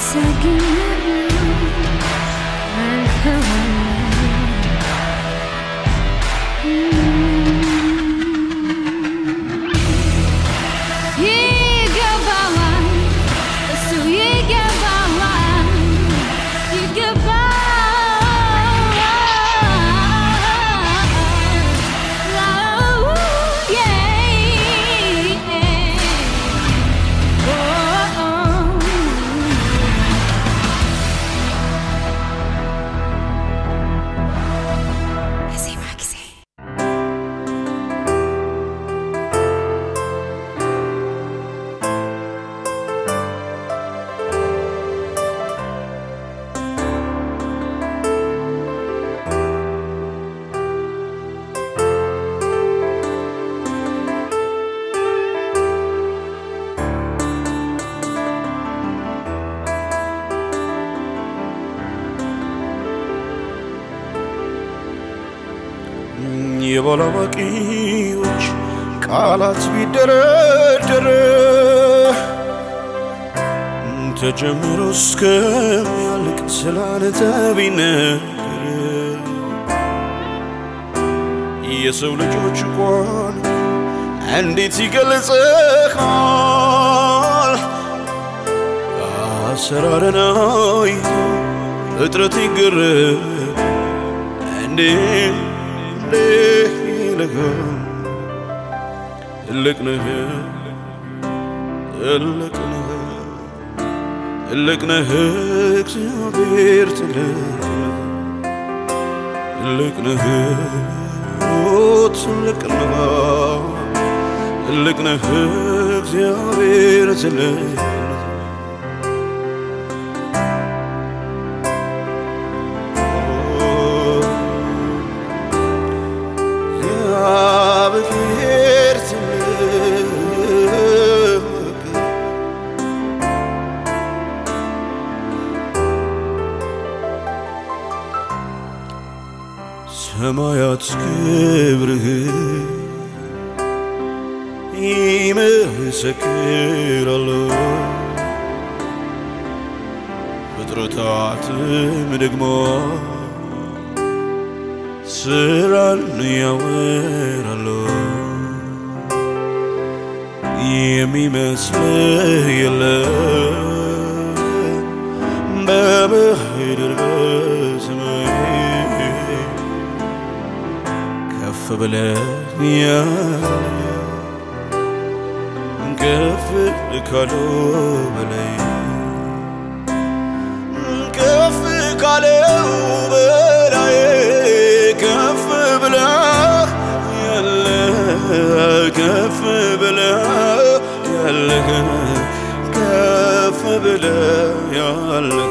ይገባዋል እሱ ይገባዋል የዜማ ጊዜ የባላዋቂዎች ቃላት ቢደረደር ተጀምሮ እስከሚያልቅ ስላንተ ቢነገር የሰው ልጆች እንኳን እንዴት ይገልጽሃል? አሰራርን አይቶ ፍጥረት ይገረም እንዴ እንዴ ይልሃል ትልቅ ነህ ትልቅ ነህ ትልቅ ነህ እግዚአብሔር ትልቅ ነህ ትልቅ ነህ ኦ ትልቅ ነህ ትልቅ ነህ እግዚአብሔር ትልቅ ነህ እግዚአብሔር ትልቅ ሰማያት ክብርህ ይመሰክራሉ፣ ፍጥረታትም ደግሞ ስራን ያወራሉ። የሚመስልህ የለም በምድር በሰማይ ከፍ ብለህ ያለ ከፍ ካለው በላይ ከፍ ካለው በላይ ከፍ ብለህ ያለ ከፍ ብለህ ያለህ ከፍ ብለህ ያለህ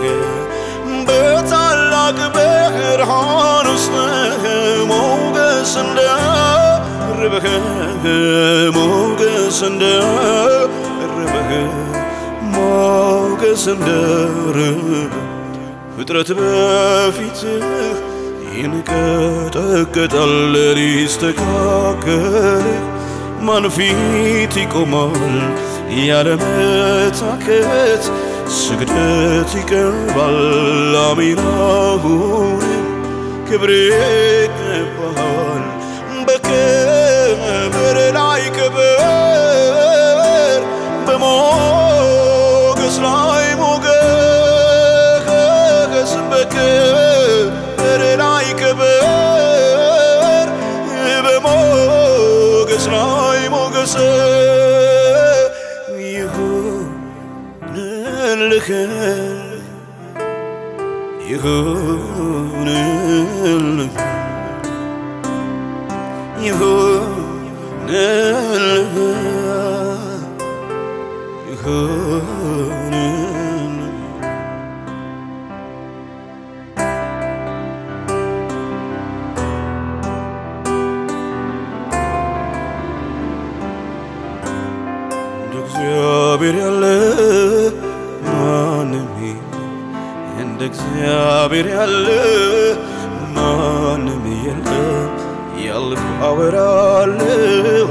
በታላቅ ብርሃን ውስጥ ሞገስ እንደርበህ ሞገስ እንደርበህ ሞገስ እንደርበህ ፍጥረት በፊትህ ይንቀጠቀጣል ሊስተካከል ማን ፊት ይቆማል ያለመታከት ስግደት ይቀርባል አሜን አሁንም ክብር ይገባል በክብር ላይ ክብር በሞገስ ላይ ሞገስ በክብር ላይ ክብር በሞገስ ላይ ሞገስ ይሁንልህ ይሁንልህ ይሁንልህ ይሁንልህ እንደ እግዚአብሔር ያለ ማንም የለም። እንደ እግዚአብሔር ያለ ማንም የለም። ያልኩ አወራለሁ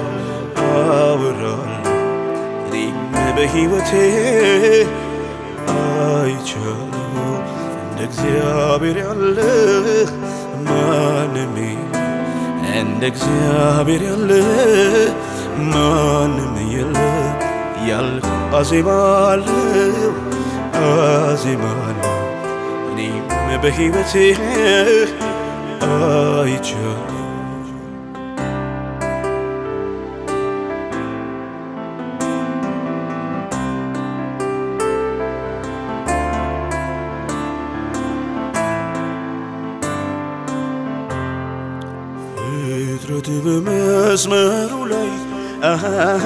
አወራለሁ እኔም በሕይወቴ አይቻለሁ እንደ እግዚአብሔር ያለ ማንም የለም። እንደ እግዚአብሔር ያለ ማንም የለም ያልኩ አዜማለሁ አዜማለሁ እኔም በሕይወቴ አይቻለሁ ፍጥረት በመስመሩ ላይ አሃ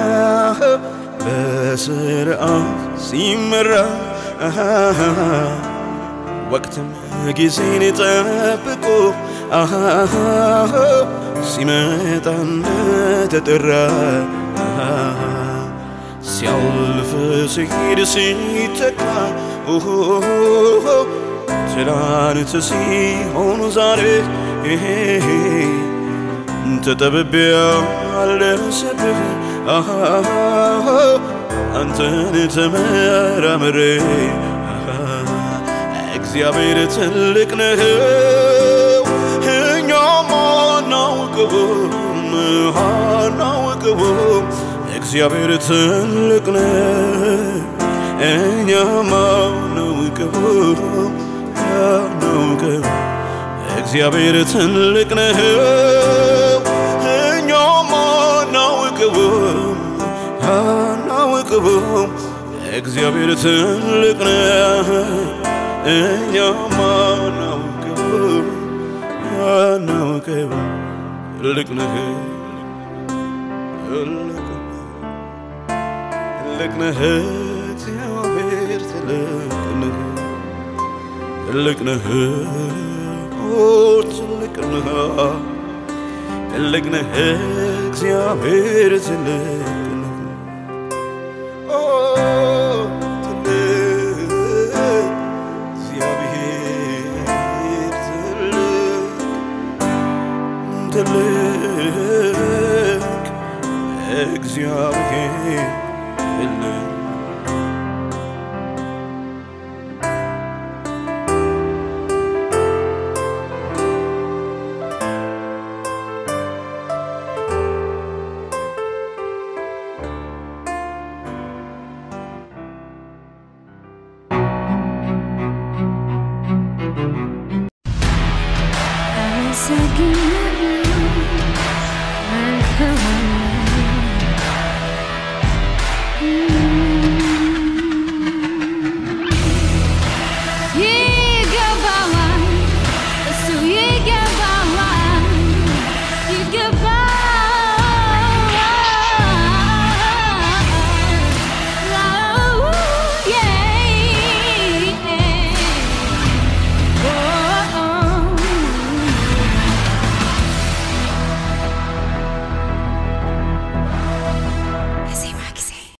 በስርዓት ሲመራ አሃ ወቅትም ጊዜን ጠብቆ አሃ ሲመጣ እንደተጠራ አሃ ሲያልፍ ሲሄድ ሲተካ ኦሆ ትላንት ሲሆኑ ዛሬ ተጠብቤ አልደረሰብህ አሃ አንተን ተመራምሬ አሃ እግዚአብሔር ትልቅ ነው እኛም አናውቅም አናውቅም እግዚአብሔር ትልቅ ነው እኛም አናውቅም አናውቅም እግዚአብሔር ትልቅ ነው እኛም አናውቅም አናውቅም እግዚአብሔር ትልቅ ነው እኛም አናውቅም አናውቅም ትልቅ ነህ ትልቅ ነህ እግዚአብሔር ትልቅ ነህ ትልቅ ነህ ኦ ትልቅ ነህ ትልቅ ነህ እግዚአብሔር ትልቅ